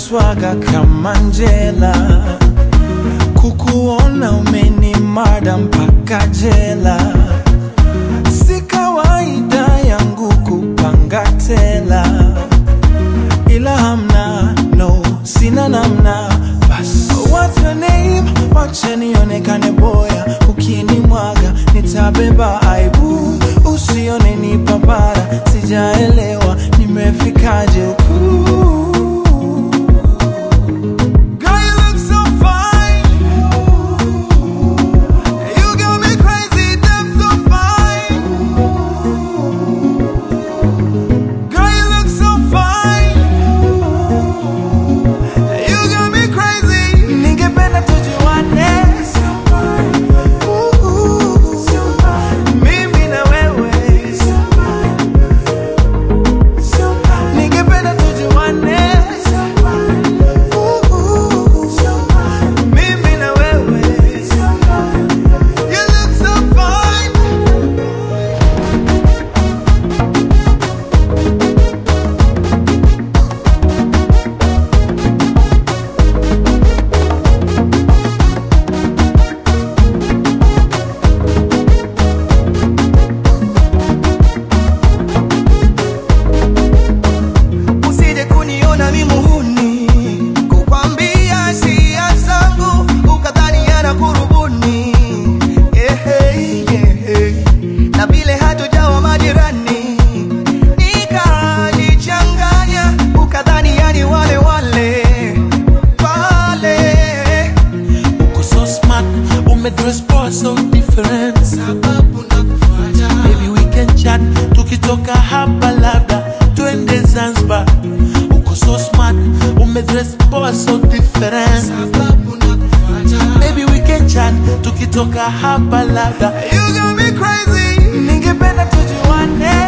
swaga kama Njela, kukuona umenimada mpaka jela. Si kawaida yangu kupanga tela, ila hamna no, sina namna. Bas, what's your name? Wache nionekane boya, ukinimwaga nitabeba aibu, usione ni papara, sijaelewa nimefikaje huku. Girl, you look so fine. You got me crazy, damn so fine. Girl, you look so fine. You got me crazy. Ningependa tujuane. Ooh, mimi na wewe. Ningependa tujuane. Ooh, mimi na wewe. You look so fine. usije kuniona mi muhuni kukwambia sia zangu ukadhani yana kurubuni Ehe, ehe. na vile hatujawa majirani nikalichanganya ukadhani yani wale wale wale Uko so smart, umedress poa so different. sababu nakufuata Maybe we can chat, tukitoka hapa labda twende Zanzibar. Uko so smart, umedress poa so different. sababu nakufuata Maybe we can chat, tukitoka hapa labda you got me crazy ningependa tujuane.